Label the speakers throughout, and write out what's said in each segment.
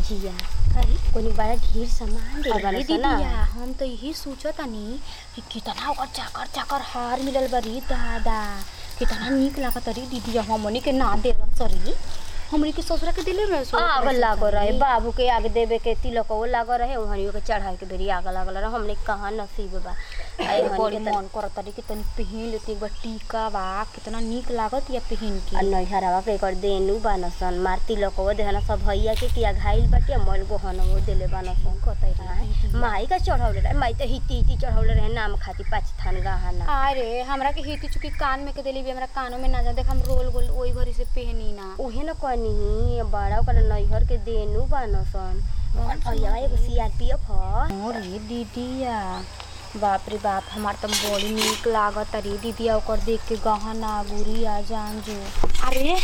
Speaker 1: बुचिया कोनी बड़ा ढेर सामान दे
Speaker 2: अरे
Speaker 1: बारसन
Speaker 2: दीदिया हम तो यही सोचतानी कि कितना ओकर चाकर चाकर हार मिलल बरी दादा कितना निक लागत री दीदिया हमनी के ना देलन सरी हमनी के ससुरा के दिले रहे सो
Speaker 1: आग लागो रहे बाबू के आगे देवे के तिलक वो लागो रहे वहनियो के चढ़ाए के बेरी आग लागल रहे हमने कहाँ नसीब बा आई
Speaker 2: बड़ी
Speaker 1: हनी के
Speaker 2: मन करत री कि तनी पहन लेती एक बार टीका बा कितना निक लागत या पहन के
Speaker 1: नैहरवा के एकर देनु बानसन मार तिलक वो देहना सब भैया के किया घायल बाटे मल गोहन वो देले बानसन
Speaker 2: कतई
Speaker 1: आय, माई का चढ़ौले रहे माई तो हिती हिती चढ़ौले रहे नाम खाती पाँच थान गहना
Speaker 2: अरे हमरा के हिती चुकी कान में के देली भी हमरा कानों में ना जा देख हम रोल गोल ओई भरी से पहनी ना
Speaker 1: उहे न कहनी बड़ा ओकर नैहर के देनु बानसन और भैया एगो सीआरपीएफ ह
Speaker 2: अरे दीदिया बाप रे बाप हमार तो बड़ी निक लागत रे दीदिया ओकर देख के गहना गुड़िया जान जो
Speaker 3: अरे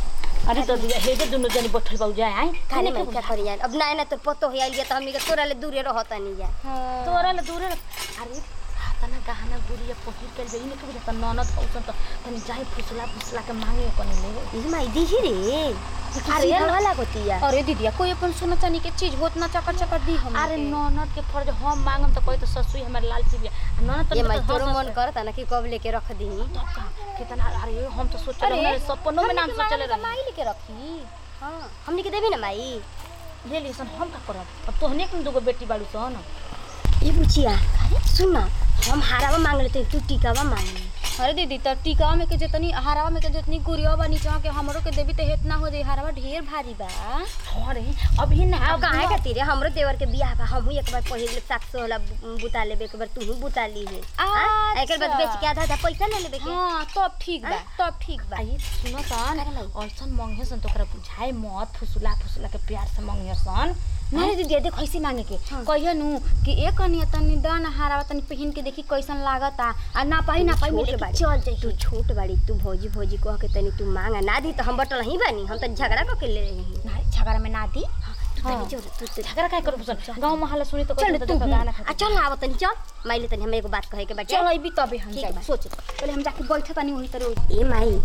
Speaker 3: अरे तो दिया हे जे दुनु जनी बैठल बाऊ जाए आई
Speaker 1: खाने में क्या करी जाए अब ना ना तो पतो है आइल तो हमनी के तोरा ले दूरे रहता नहीं जाए
Speaker 3: तोरा ले दूरे रख। अरे तना गहना गुड़िया पहिर के जई ने कबे त ननद हौसन त तनी जाई फुसला फुसला के मांगे कनी ले
Speaker 1: ई माई दीही रे अरे वाला गोतिया
Speaker 2: अरे दीदिया कोई अपन सोना चांदी के चीज होत ना चकर चकर दी हम
Speaker 3: अरे ननद के फर्ज हम मांगम त कोई त ससुई हमर लालची बिया आ ननद
Speaker 1: ये
Speaker 3: त
Speaker 1: माई तोरो मन करता ना कि कब लेके रख दी
Speaker 3: कितना अरे हम तो सोचले हमरे सपनों में नाम सोचले रही
Speaker 2: माई लेके रखी
Speaker 1: हाँ हमनी के देबी ना माई
Speaker 3: ले ली सन हम का करब अब तोहने के दुगो बेटी बाड़ू सन
Speaker 1: ये बुचिया सुन ना हम हारावा मांग लेते तू टीकावा मांग ले
Speaker 2: अरे दीदी त टीका में के जितनी हरावा में के जितनी गुड़िया बा नीचा के हमरो के देवी त हेतना हो जाई हरावा ढेर भारी बा
Speaker 3: अरे अभी ना
Speaker 1: अब काहे खातिर रे? हमरो देवर के बियाह बा हमहू एक बार पहिर ले सात सौ वाला बुता लेबे एक बार तू बुता ली है हाँ? एकर बाद बेच के आधा आधा पैसा ले लेबे के
Speaker 2: हाँ तब ठीक बा तब ठीक बा
Speaker 3: आई सुन सन ऐसन मंगे सन तोकरा बुझाए मत फुसुला फुसुला के प्यार से मंगे सन
Speaker 2: नहीं दीदी देख कैसे मांगे के कहियो नु कि एक कनिया तनी दान हरावा तनी पहन के देखी कैसन लागता आ ना पाई ना पाई मिले
Speaker 1: छोट बाड़ी।
Speaker 2: चल जाई
Speaker 1: तू छोट बाड़ी तू भौजी भौजी कह के तनी तू मांगा ना दी तो हम बटल ही बानी हम तो झगड़ा कऽ के ले रही
Speaker 2: ना झगड़ा में ना दी
Speaker 1: तू तनी जो तू तू
Speaker 3: झगड़ा काय करू सन गांव महल सुनी तो
Speaker 1: चल
Speaker 3: कहते
Speaker 1: तू
Speaker 3: तो गाना
Speaker 1: आ चल ना आव तनी चल माइले तनी हम एगो बात कहे के बाटे
Speaker 2: चल अभी तबे हम
Speaker 1: ठीक
Speaker 2: जाई
Speaker 1: बा।
Speaker 2: सोच पहले हम जाके बैठे तनी वही तरह
Speaker 1: ए माई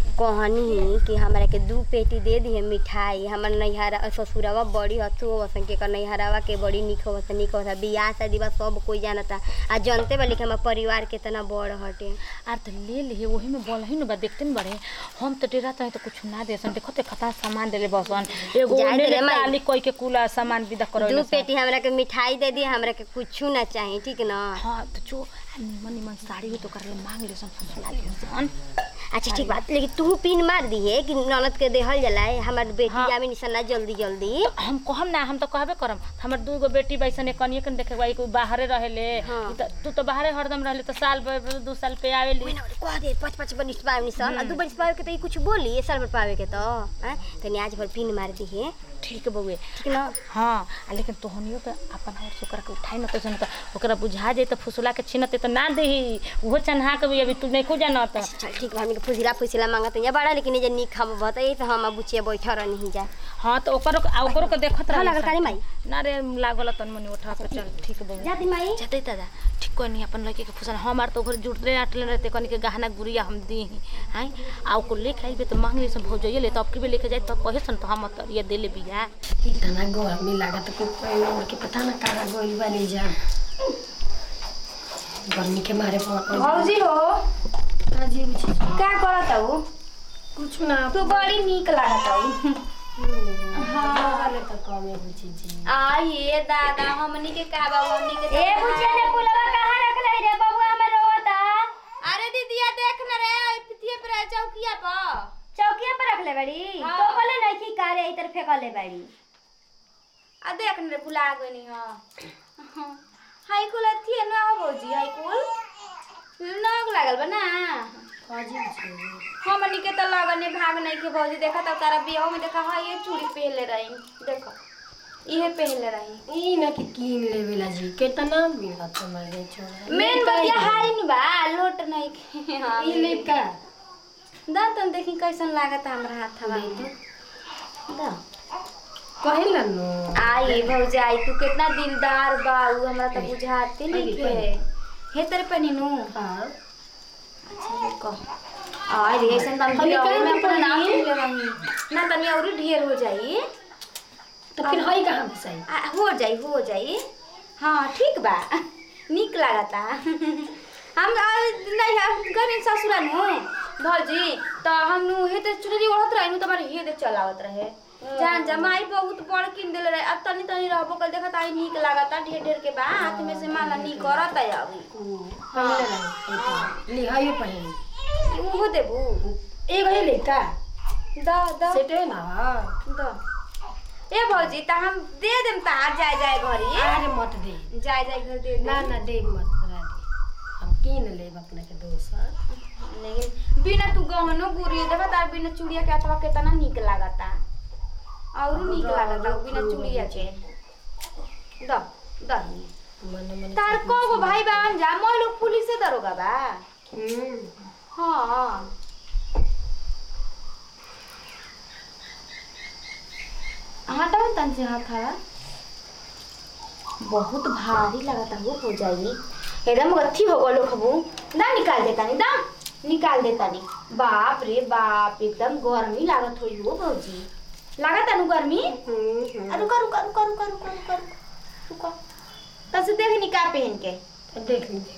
Speaker 1: कहनी कि हमरा के दू पेटी दे दी मिठाई हमर नैहरा ससुरवा बड़ी हथु वसन के कर नैहरावा के बड़ी निक होत निक होत बियाह शादी बा सब कोई जानता आ जानते बा लेकिन हमर परिवार कितना बड़ हटे
Speaker 3: आर तो ले ले वही में बोल ही न बा देखते न बड़े हम तो डेरा तो कुछ ना दे सन देखो ते खता सामान देले बसन एगो
Speaker 1: जाए
Speaker 3: ले
Speaker 1: दे रे
Speaker 3: ले
Speaker 1: माई।
Speaker 3: ताली कोई के कुला सामान विदा करो
Speaker 1: दू पेटी हमरा के मिठाई दे दी हमरा के कुछ ना चाहिए ठीक ना
Speaker 3: हां तो जो निमन निमन साड़ी हो तो कर ले मांग ले सन फुसला ले सन
Speaker 1: अच्छा ठीक बात लेकिन तू पिन मार दी है कि ननद के देहल जलाए हमार बेटी
Speaker 3: हाँ।
Speaker 1: आवे निशाना जल्दी जल्दी
Speaker 3: हम कहम ना हम तो कहबे करम हमर दूगो बेटी बैसन एक कनिए कन देखे भाई कोई बाहरे रहेले
Speaker 1: हाँ।
Speaker 3: ई त- तू तो बाहरे हरदम रहले तो साल भर भर दू साल पे आवेली
Speaker 1: कह दे पाँच पाँच बनिस पावे निशान आ दू बनिस पावे के तो ई कुछ बोली ये साल भर पावे के तो हैं तनी आज भर पिन मार दी है
Speaker 3: ठीक बउए
Speaker 1: ठीक ना
Speaker 3: हाँ आ लेकिन तोहनियो के अपन और से ओकरा के उठाई न तो जन त ओकरा बुझा जाई त फुसुला के छिनते त ना देही उहो चन्हा के भी अभी तू नहीं को जानत
Speaker 1: चल ठीक बा हमनी के फुजिला फुजिला मांगत है बड़ा लेकिन ये जे निक हम बताई तो हम बुचिया बैठा रह नहीं जा
Speaker 3: हाँ तो ओकरो आ ओकरो के देखत
Speaker 1: हाँ,
Speaker 3: रह
Speaker 1: लागल काली माई।
Speaker 3: ना रे लागल तन मनी उठा के चल ठीक बउए
Speaker 1: जाती माई
Speaker 3: जते दादा ठीक कोई नहीं अपन लड़के के फुसन हमार तो घर जुटले आटले रहते कनी के गहना गुड़िया हम दी हैं आ ओको लेके आइबे तो मांग ले सब हो जाइए ले तो अब के भी लेके जाए तो कहे सन तो हम तो ये दे ले बिया
Speaker 4: इतना गर्मी लागत कि कोई उड़ के पता ना कहाँ गइल बानी जा गर्मी के मारे पर
Speaker 2: भौजी हो
Speaker 4: काजी बुझे
Speaker 2: का करत हूँ
Speaker 4: कुछ ना
Speaker 2: तू बड़ी नीक लागत हूँ
Speaker 4: वाले तो कमे बुझे जी
Speaker 2: आइए दादा हमनी के का बा हमनी के
Speaker 1: ए बुचिया ने पुलवा कहां रख ले रे बबुआ हमर रोता
Speaker 2: अरे दीदिया देख न रे पितिए पर चौकिया पर
Speaker 1: चौकिया पर रख ले बड़ी
Speaker 2: हाँ।
Speaker 1: तो बोले नहीं कि कारे इधर फेंक ले बड़ी
Speaker 2: आ देख न रे भुला गनी हां हाई कुल अथी ना हो भौजी हाई कुल नग लागल बा ना
Speaker 4: काजी बुझे
Speaker 2: हमनी के तो लगने भाग नहीं के भौजी देखा तो तारा बियाह में देखा हां ये चूड़ी पहनले रही देखो इहे पहनले रही
Speaker 4: ई ना कि कीन लेवेला जी कितना मिला तुम्हारे छोड़ा
Speaker 2: मेन बतिया हाई न बा लोट नहीं के हां
Speaker 4: ई ले का
Speaker 2: दा तुम देखी कैसन लागत हमरा हाथवा
Speaker 4: ले तो दा कहेला नो
Speaker 2: आई भौजी आई तू कितना दिलदार बा उ हमरा तो बुझाते नहीं
Speaker 4: अरे,
Speaker 2: के हे तेरे पे नीनू
Speaker 4: हां
Speaker 2: कह आई रे ऐसन तम
Speaker 4: अरे,
Speaker 2: बियाह
Speaker 4: काहे
Speaker 2: में
Speaker 4: नहीं
Speaker 2: अपना नाम
Speaker 4: पढ़ी?
Speaker 2: ले रही ना तनी और ढेर हो जाई
Speaker 4: तो फिर हई कहाँ घुसाई
Speaker 2: आ, हो जाई हो जाई हाँ ठीक बा निक लागता हम आ, नहीं हम गए ससुरा नु भौजी तो हम नु हे ते चुनरी ओढ़त रहे नु तुम्हारे हे दे चलावत रहे जान जमाई बहुत बड़ किन देले रहे अब तनी तनी रहबो कल देखत आई निक लागता ढेर ढेर के बा हाथ में से माला नी करत है अभी
Speaker 4: पहले रही ली हई पहन
Speaker 2: उहो देबू
Speaker 4: एक हई ले का
Speaker 2: द द
Speaker 4: सेटे ना
Speaker 2: द ए भौजी त हम दे देम त आज जाए जाए घरी
Speaker 4: अरे मत दे
Speaker 2: जाए जाए घर दे
Speaker 4: ना
Speaker 2: दे
Speaker 4: ना दे मत करा दे हम कीन लेब अपने के दोसर
Speaker 2: लेकिन बिना तू गहनो गुरी देखा तार बिना चूड़िया के अथवा केतना निक लागता और निक लागता बिना चूड़िया के द द
Speaker 4: मन मन
Speaker 2: तार को गो भाई बहन जा मोय लोग पुलिस से दरोगा बा
Speaker 4: हम्म
Speaker 2: हाँ हटाओ तन से हाथ हवा बहुत भारी लगता वो हो जाई एकदम गथी हो गलो खबू ना निकाल देता नहीं दाम निकाल देता नहीं बाप रे बाप एकदम गर्मी लागत होई हो भौजी लागत अनु गर्मी
Speaker 4: हम्म
Speaker 2: आ, रुका रुका रुका रुका रुका रुका रुका तब से देख निकाह पहन के
Speaker 4: देख लीजिए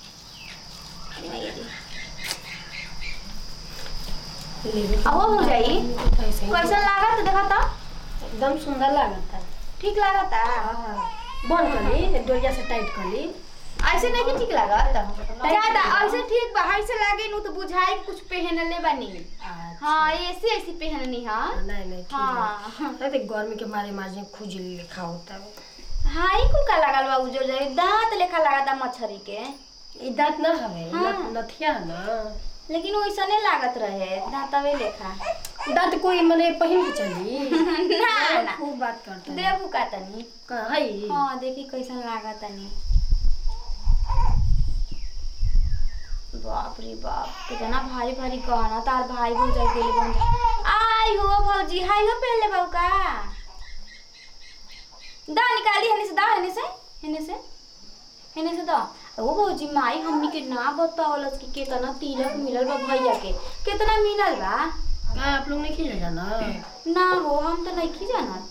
Speaker 4: लेबे
Speaker 2: अब वो हो जाई
Speaker 4: ऐसे ही
Speaker 2: कैसा लागत देखा तो
Speaker 4: एकदम सुंदर लागता
Speaker 2: ठीक लागता
Speaker 4: बंद कर ली डोरिया से टाइट कर ली
Speaker 2: ऐसे नहीं कि ठीक लागत ज्यादा ऐसे ठीक बा ऐसे लागे नु तो बुझाई कि कुछ पहनले बनी
Speaker 4: अच्छा।
Speaker 2: हाँ ऐसे ऐसे पहननी हाँ
Speaker 4: नहीं नहीं ठीक
Speaker 2: हाँ
Speaker 4: है अरे गर्मी के मारे माजे खुजली लिखा होता है
Speaker 2: हाँ ई कुल का लागल बा उजर जाई दांत लेखा लागता मछरी के
Speaker 4: ई दांत ना हवे
Speaker 2: हाँ।
Speaker 4: न- नथिया है ना
Speaker 2: लेकिन वैसा नहीं लागत रहे दांतवे लेखा
Speaker 4: दांत कोई मने पहिन के चली
Speaker 2: ना ना
Speaker 4: खूब बात करता है
Speaker 2: देबू का तनी
Speaker 4: कहीं
Speaker 2: हाँ देखी कैसन लागत तनी बाप रे बाप कितना भारी भारी गहना तार भाई भौजाई गेले बन आई हो भौजी हाय हो पहले बाबू का दा निकाली हने से दा हने से हने से हने से दा ओ भौजी माई हमनी के ना बतावलस कि कितना तिलक मिलल बा भैया के कितना मिलल बा
Speaker 4: का आप लोग नहीं खींचा जाना
Speaker 2: ना हो हम तो नहीं की जानत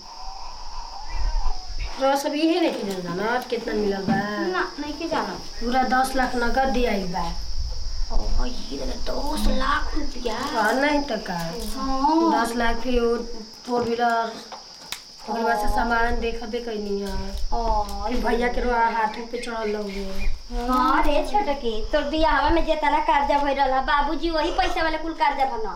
Speaker 4: तो सब यही नहीं खींचा जाना कितना मिलल बा
Speaker 2: ना नहीं की जानत
Speaker 4: पूरा दस लाख नगद दिया बा
Speaker 2: ओ ये तो दस लाख रुपया
Speaker 4: और नहीं तो का
Speaker 2: हाँ
Speaker 4: दस लाख फिर वो फोर व्हीलर ओकरे बाद से सामान देखबे कैनी है
Speaker 2: और
Speaker 4: फिर भैया के रोआ हाथ पे चढ़ल लोगे
Speaker 1: हाँ रे छोटकी तोर बियाहवा में जेतना कर्जा भइल रहल बाबूजी वही पैसा वाले कुल कर्जा भरना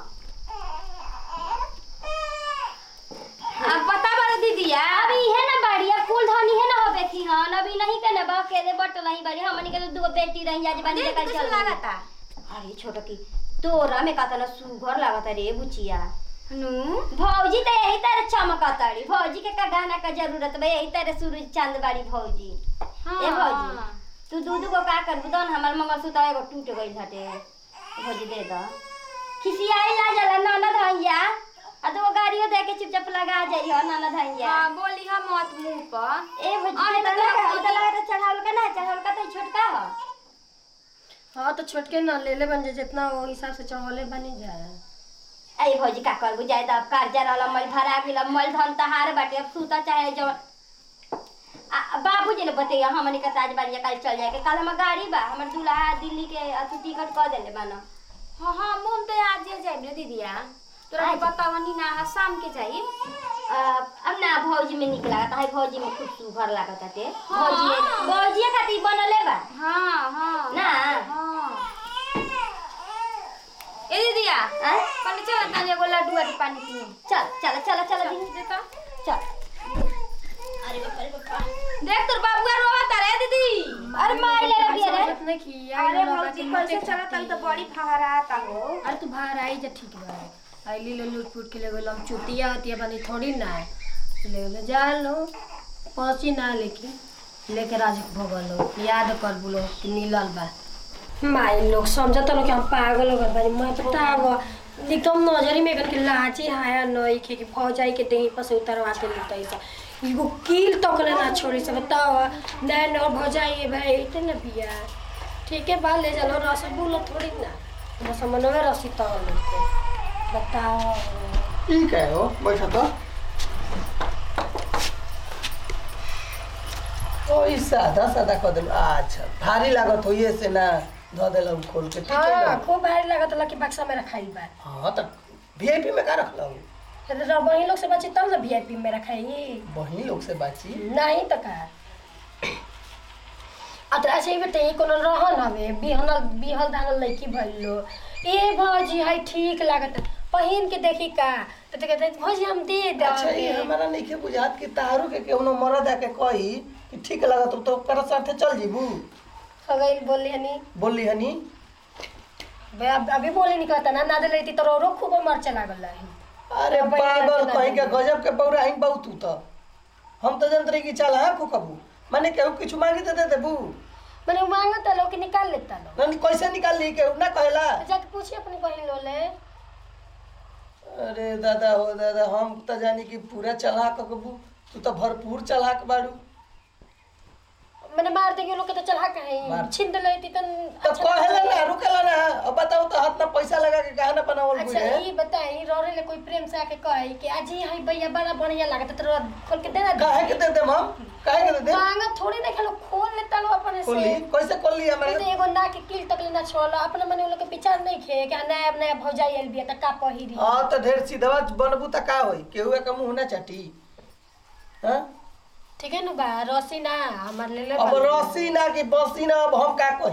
Speaker 2: अब बता बड़ा दीदिया
Speaker 1: अब इहे ना बढ़िया कुल धनी है ना होबे थी हन अभी नहीं के ना बा के दे बट नहीं बड़ी हमनी के तो दो बेटी रही आज बनी
Speaker 2: देख
Speaker 1: कल
Speaker 2: कैसे
Speaker 1: चल
Speaker 2: लागता
Speaker 1: अरे छोटकी तोरा में कातना सुघर लागता रे बुचिया
Speaker 2: नु
Speaker 1: भौजी तो यही तरह चमकताड़ी भौजी के का गाना का जरूरत बा यही तरह सूरज चांद बाड़ी भौजी
Speaker 2: हाँ
Speaker 1: ए भौजी तू दूध को का कर बुदन हमर मंगलसूत्र एगो टूट गइल हटे भौजी दे द खिसियाई ला जाला ननद हइया आ तो गाड़ियो दे के चुपचाप लगा जाइयो ननद हइया
Speaker 2: हाँ बोली हम मत मुंह पर
Speaker 1: ए भौजी
Speaker 2: अरे
Speaker 1: के
Speaker 2: तो
Speaker 1: लगा
Speaker 2: भौजी।
Speaker 1: तो लगा तो चढ़ावल का ना चढ़ावल का तो छोटका ह
Speaker 4: हाँ तो छोटके ना ले ले बन जाए जितना वो हिसाब से चढ़ले बनी जाए
Speaker 1: ए भौजी का करबू जाए त अब कर्जा रहल मल भरा गेल अब मल धन तहार बाटे अब सूता चाहे जो आ बाबूजी ने बतैया हमनी के ताज बाड़ी कल चल जाए के कल हमर गाड़ी बा हमर दूल्हा दिल्ली के अथु टिकट कर देले बाना
Speaker 2: हाँ हाँ मुंह तो आज ही जाए ना दीदिया तोरा के
Speaker 1: आज?
Speaker 2: बतावनी ना हाँ, शाम के जाई
Speaker 1: अ, अब ना भौजी में निक लागता है भौजी में खूब सुघर लागता ते
Speaker 2: हाँ।
Speaker 1: भौजी भौजी खातिर बनले बा
Speaker 2: हाँ हाँ
Speaker 1: ना
Speaker 2: हाँ ए दीदिया
Speaker 1: आय?
Speaker 2: कल चल तनी एगो लड्डू और पानी पिए
Speaker 1: चल चल चल चल दी
Speaker 2: देखा
Speaker 1: चल
Speaker 2: देख तोर बाबुआ रोवा रे दीदी
Speaker 1: अरे माई ले रही है रे
Speaker 4: समझत नहीं कि आई
Speaker 2: अरे
Speaker 4: लोग
Speaker 2: भौजी
Speaker 4: बाकी
Speaker 2: कैसे
Speaker 4: मते
Speaker 2: चला तन तो
Speaker 4: खाती।
Speaker 2: बड़ी फहराता हो
Speaker 4: अरे तू बाहर आई जा ठीक बा आईली लो लूट फूट के ले गेल हम चुतिया हतिया बनी थोड़ी ना ले ले जा लो पहुंची ना लेकिन लेके राज भगल लो याद कर बोलो कि नीलल बा माई लोग समझत लोग कि हम पागल हो गए बानी मैं बताव एकदम नजरी में के लाची हाया नई के कि फौजाई के देही पर से उतरवा के लेते सा एगो कील तक ले ना छोड़ी से बताओ नैन और भौजाई भाई इतने बिया ठीक है बा ले चलो रसगुल्ला थोड़ी ना रसमनवे रसी तल लेते बताओ
Speaker 5: ठीक है हो बैठा तो ओई सादा सादा कर देलू अच्छा भारी लागत होइए से ना धो देलू खोल के ठीक है
Speaker 4: हाँ
Speaker 5: ना
Speaker 4: खूब भारी लागत लकी बक्सा में रखाई बा
Speaker 5: हाँ तो वीआईपी में का रखलू
Speaker 4: वही लोग से बची तब ना वीआईपी में रखाई
Speaker 5: वही लोग से बाची
Speaker 4: नहीं तो का आ तो ऐसे ही बताइए कोनो रहन हवे बिहनल बिहल धानल लड़की भइलो ए भौजी है ठीक लागत पहिन के देखी का तो तो कहते भौजी हम दे दे
Speaker 5: अच्छा ये हमारा नहीं के बुझात कि तारू के केहनो मरद आके कही कि ठीक लागत तो ओकरा साथे चल जीबू
Speaker 4: हो गई बोली हनी
Speaker 5: बोली हनी
Speaker 4: बे अब अभी बोली नहीं कहता ना ना दे रही तो रो खूब मरचा लागल रही
Speaker 5: अरे
Speaker 4: अब ये
Speaker 5: पागल
Speaker 4: लड़के
Speaker 5: कहीं के
Speaker 4: ना
Speaker 5: गजब के बौरा ही बहुत तू तो हम तो जानते रही कि चल हाँ को कबू माने केहू कुछ मांगी तो दे देबू
Speaker 4: मैंने मांगता लो कि निकाल लेता लो
Speaker 5: नहीं कैसे निकाल ली केहू ना कहला
Speaker 4: जाके पूछिए अपनी बहन लो ले
Speaker 5: अरे दादा हो दादा हम तो जानी कि पूरा चलाक कबू तू तो भरपूर चलाक बाड़ू
Speaker 4: मैंने मार देंगे लोग के तो चढ़ा कहीं
Speaker 5: मार।
Speaker 4: छीन ले थी तो
Speaker 5: तो कहला ना रुकला ना अब बताओ तो हाथ में पैसा लगा के कहा ना बनावल
Speaker 4: अच्छा
Speaker 5: बुझे
Speaker 4: ये बताई रोरे ले कोई प्रेम से आके कहे कि आज ही है भैया बड़ा बढ़िया लागत तो खोल के देना
Speaker 5: काहे के दे देम हम काहे के दे दे
Speaker 4: मांगा थोड़ी ना खेलो खोल लेता लो अपने
Speaker 5: खोली
Speaker 4: से
Speaker 5: कैसे खोली
Speaker 4: ये
Speaker 5: हमारे
Speaker 4: तो एगो ना के किल तक लेना छोड़ो अपने मने लोग के विचार नहीं खे कि नया नया भौजाई आइल बिया त का पहिरी
Speaker 5: हाँ तो ढेर सीधवा बनबू त का होई केहू के मुंह ना चाटी हाँ
Speaker 4: ठीक है नु बा रसी ना हमार ले ले
Speaker 5: अब रसी ना कि बसी ना अब हम का कही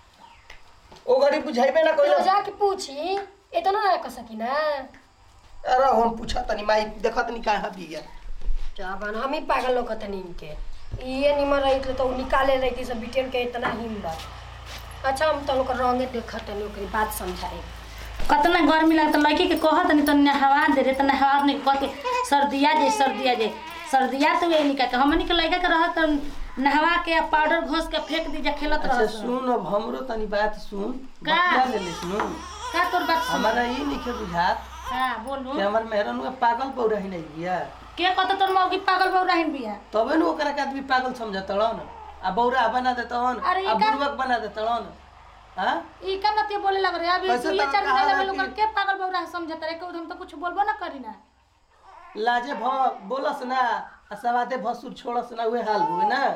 Speaker 5: ओ घड़ी बुझाइबे ना
Speaker 4: तो
Speaker 5: कइला
Speaker 4: जाके पूछी इतना ना कर सकी ना
Speaker 5: अरे हम पूछा तनी माई देखत नी कहाँ बिया
Speaker 4: क्या बन हम ही पागल लोग तनी इनके ये निमन रही तो उ निकाले रही थी सब बिटेन के इतना हिम्मत अच्छा हम तो लोग रंगे देखत तनी ओकरी बात समझाई
Speaker 3: कतना गर्मी लागत लड़की के कहत नहीं तो नहवा दे रे तो नहवा नहीं कह के सर्दिया जे सर्दिया जे सर्दिया तो ये निका के हमनी के लड़का के रहत तो नहवा के पाउडर घोस के फेंक दीजा खेलत
Speaker 5: अच्छा
Speaker 3: रहत
Speaker 5: सुन अब हमरो तनी बात सुन
Speaker 3: का?
Speaker 5: बतिया ले ले सुन
Speaker 3: का तोर बात सुन
Speaker 5: हमारा ई निखे बुझात
Speaker 3: हां बोलू
Speaker 5: कि हमर मेहरन में पागल पौरा ही नहीं बिया
Speaker 3: के कहत तोर मौगी पागल बौ रहन बिया
Speaker 5: तबे न ओकरा के आदमी पागल समझत न आ बौरा बना देतवन
Speaker 3: अरे
Speaker 5: आ
Speaker 3: ई का-
Speaker 5: बुर्बक बना देतवन हां
Speaker 3: ई का नतिया बोले लग रे अभी
Speaker 5: कैसे
Speaker 3: तू ये
Speaker 5: तो
Speaker 3: चार
Speaker 5: कहा
Speaker 3: दिन
Speaker 5: है
Speaker 3: लोग
Speaker 5: कि-
Speaker 3: के पागल बौ रह समझत रे के हम तो कुछ बोलबो ना करी ना
Speaker 5: लाजे भ बोलस ना आ सवादे भसुर छोड़स ना उहे हाल हुए ना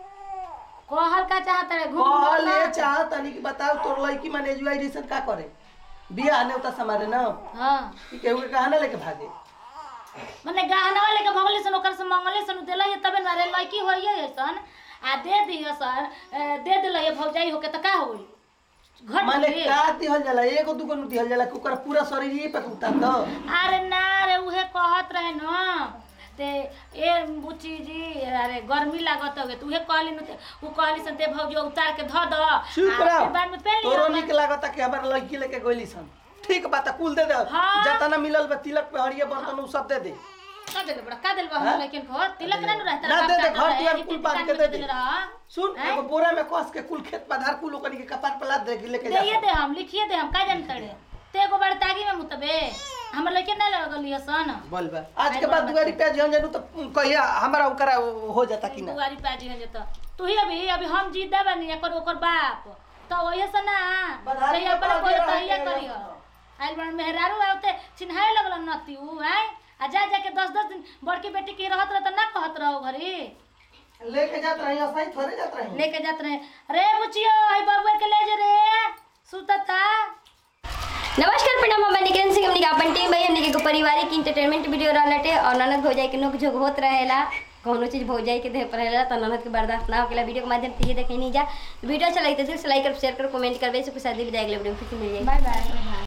Speaker 3: कहल का चाहत रे घूम
Speaker 5: कहल ये चाह तनी कि बताओ तोर लड़की माने एजुआइजेशन का करे बियाह ने उता समारे ना
Speaker 3: हां
Speaker 5: कि केहू के कहा ना लेके भागे
Speaker 3: मने गहना वाले के भगले सन ओकर से मंगले सन देला ये तबे ना रे लड़की होइए सन आ दे दियो सर ए, दे दिल ये भौजाई होके त का होई घट
Speaker 5: माने
Speaker 3: गई।
Speaker 5: का दिहल जाला एगो दुगो नु दिहल जाला कि ओकर पूरा शरीर ही पे उतार दो
Speaker 3: अरे ना रे उहे कहत रहे न ते ए बुची जी अरे गर्मी लागत होगे तू उहे कहली न ते उ कहली सन ते भौजी उतार के ध द
Speaker 5: चुप
Speaker 3: आ,
Speaker 5: रह
Speaker 3: फिर बाद में पहन लियो
Speaker 5: तोरो निक लागता कि हमार लड़की लेके गइली सन ठीक बात कुल दे दे
Speaker 3: हाँ।
Speaker 5: जतना मिलल बा तिलक पे हरिया बर्तन उ सब दे दे
Speaker 3: का देल बड़ा का देल बा
Speaker 5: हाँ?
Speaker 3: हम लेकिन को तिलक ना न रहता
Speaker 5: ना
Speaker 3: बाप
Speaker 5: दे दे,
Speaker 3: का
Speaker 5: घर
Speaker 3: रहे,
Speaker 5: दुआर
Speaker 3: ई
Speaker 5: कुल
Speaker 3: तीन
Speaker 5: बांध
Speaker 3: दुकान
Speaker 5: के
Speaker 3: में
Speaker 5: दे
Speaker 3: देल
Speaker 5: दे।
Speaker 3: रहा।
Speaker 5: सुन
Speaker 3: हैं?
Speaker 5: एगो बोरा में कस के कुल खेत पधार कुल ओकनी के कपार पर लाद दे के लेके जा
Speaker 3: दे दे हम लिखिए दे हम का जान तड़े ते एगो बड़ तागी में मुतबे हमर लइके ना लगल ये सन
Speaker 5: बोल बा आज के बाद दुआरी पे जन जनू तो कहिया हमारा ओकरा हो जाता कि ना
Speaker 3: दुआरी पाजी हन जत तू ही अभी अभी हम जीत दे बनी एकर ओकर बाप तो वही से ना
Speaker 5: बधाई
Speaker 3: कहिया
Speaker 5: के
Speaker 3: पर कोई
Speaker 5: पाजी
Speaker 3: कहिया
Speaker 5: रह के
Speaker 3: करियो आइल बन मेहरारू आते चिन्हाए लगल नती उ हैं आ जा जा के 10 10 दिन बड़की बेटी के रहत रह त ना कहत रहो घरी
Speaker 5: लेके जात रही सही थोड़े जात रही
Speaker 3: लेके जात रहे रे बुचियो आई बबुआ के ले जे रे सुतता
Speaker 1: नमस्कार प्रणाम हम निकिरन सिंह हमनी के अपन टीम भाई हमनी के पारिवारिक इंटरटेनमेंट वीडियो रहलटे और ननद भौजाई के नोक झोंक होत रहेला कौनो चीज भौजाई के देह पर रहेला तो ननद के बर्दाश्त ना होकेला वीडियो के माध्यम से ये देखे नहीं जा वीडियो अच्छा लगे तो दिल से लाइक कर शेयर कर कमेंट करबे से कुछ शादी विदाई अगले वीडियो में फिर से मिल जाएगी
Speaker 3: बाय बाय